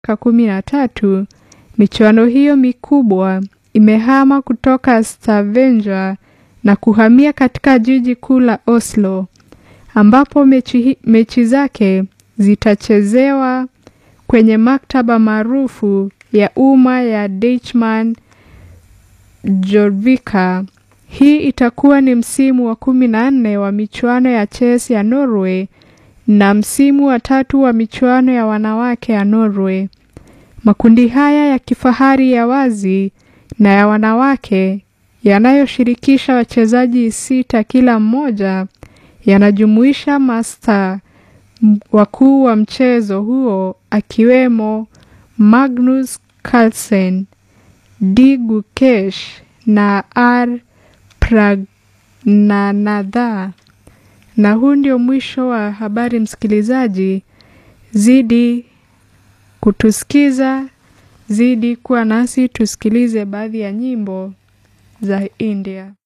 miaka kumi na tatu, michuano hiyo mikubwa imehama kutoka Stavanger na kuhamia katika jiji kuu la Oslo ambapo mechi, mechi zake zitachezewa kwenye maktaba maarufu ya umma ya Deichman Jorvika. Hii itakuwa ni msimu wa kumi na nne wa michuano ya chess ya Norway na msimu wa tatu wa michuano ya wanawake ya Norway. Makundi haya ya kifahari ya wazi na ya wanawake yanayoshirikisha wachezaji sita kila mmoja yanajumuisha masta wakuu wa mchezo huo akiwemo Magnus Carlsen, D Gukesh na R Pragnanatha. Na huu ndio mwisho wa habari, msikilizaji. Zidi kutusikiza, zidi kuwa nasi, tusikilize baadhi ya nyimbo za India.